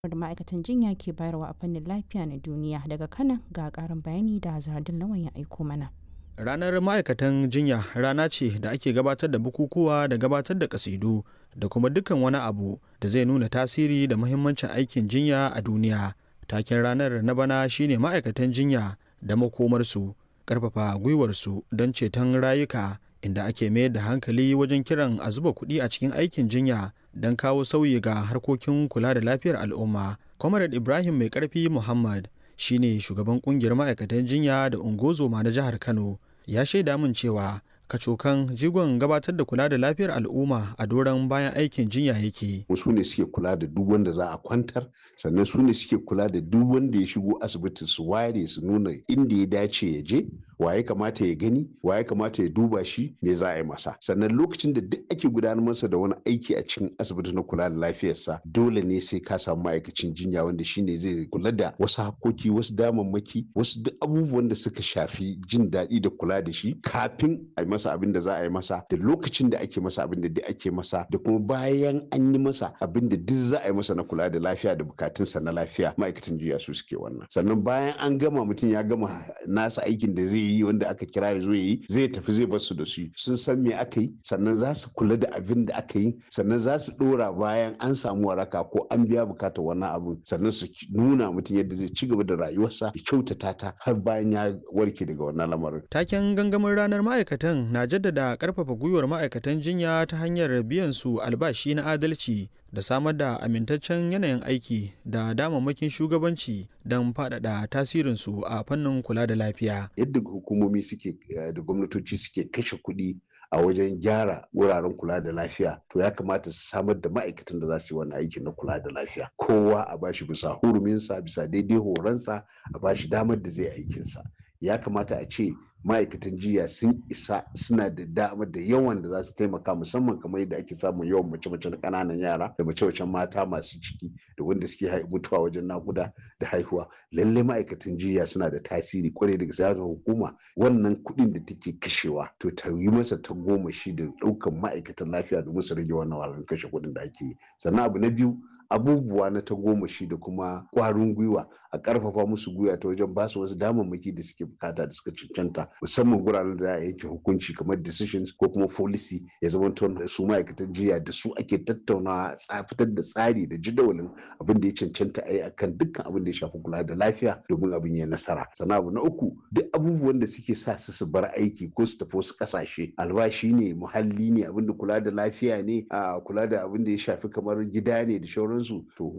da ma'aikatan jinya ke bayarwa a fannin lafiya na duniya daga kana ga karin bayani da zardin lawan ya aiko mana ranar ma'aikatan jinya rana ce da ake gabatar da bukukuwa da gabatar da kasidu da kuma dukkan wani abu da zai nuna tasiri da muhimmancin aikin jinya a duniya taken ranar na bana shine ma'aikatan jinya da makomarsu karfafa gwiwarsu don ceton rayuka inda ake mayar da hankali wajen kiran a zuba kuɗi a cikin aikin jinya don kawo sauyi ga harkokin kula da lafiyar al'umma. Comrade Ibrahim Mai Karfi Muhammad shine shugaban kungiyar ma'aikatan jinya da ungozoma na jihar Kano ya shaida min cewa kacokan jigon gabatar da kula da lafiyar al'umma a doron bayan aikin jinya yake. Su ne suke kula da duk wanda za a kwantar sannan su ne suke kula da duk wanda ya shigo asibiti su ware su nuna inda ya dace ya je wa ya kamata ya gani wa ya kamata ya duba shi me za a yi masa sannan lokacin da duk ake gudanar masa da wani aiki a cikin asibiti na kula da lafiyarsa dole ne sai ka samu ma'aikacin jinya wanda shine zai kula da wasu hakoki wasu damammaki wasu duk abubuwan da suka shafi jin daɗi da kula da shi kafin a yi masa abin da za a yi masa da lokacin da ake masa abin da duk ake masa da kuma bayan an yi masa abin da duk za a yi masa na kula da lafiya da bukatunsa na lafiya ma'aikatan jinya su suke wannan sannan bayan an gama mutum ya gama nasa aikin da zai yi yi wanda aka kira ya zo ya yi zai tafi zai bar su da su sun san me aka yi sannan za su kula da abin da aka yi sannan za su dora bayan an samu waraka ko an biya bukatar wannan abin sannan su nuna mutum yadda zai ci gaba da rayuwarsa ya kyautata ta har bayan ya warke daga wannan lamarin. Taken gangamin ranar ma'aikatan na jaddada karfafa gwiwar ma'aikatan jinya ta hanyar biyan su albashi na adalci da samar da amintaccen yanayin aiki da damammakin shugabanci don faɗaɗa tasirinsu a fannin kula da lafiya. Yadda hukumomi suke da gwamnatoci suke kashe kuɗi a wajen gyara wuraren kula da lafiya to ya kamata su samar da ma'aikatan da za su yi wani aiki na kula da lafiya kowa a bashi bisa huruminsa bisa daidai horonsa a bashi damar da zai aikinsa ya kamata a ce ma'aikatan jiya sun isa suna da damar da yawan da za su taimaka musamman kamar yadda ake samun yawan mace-mace na ƙananan yara da mace-macen mata masu ciki da wanda suke mutuwa wajen nakuda da haihuwa lallai ma'aikatan jiya suna da tasiri kwarai da gaske hukuma wannan kuɗin da take kashewa to ta yi masa ta goma shi da ɗaukan ma'aikatan lafiya domin su rage wannan wahalar kashe kuɗin da ake yi sannan abu na biyu abubuwa na ta goma shi da kuma ƙwarin gwiwa a ƙarfafa musu gwiwa ta wajen basu wasu damammaki da suke bukata da suka cancanta musamman guraren da za a yanke hukunci kamar decisions ko kuma policy ya zama su ma'aikatan jiya da su ake tattaunawa fitar da tsari da jadawalin abin da ya cancanta a yi akan dukkan abin da ya shafi kula da lafiya domin abin ya nasara sannan abu na uku duk abubuwan da suke sa su su bar aiki ko su tafi wasu ƙasashe albashi ne muhalli ne abin da kula da lafiya ne a kula da abin da ya shafi kamar gida ne da shauransu to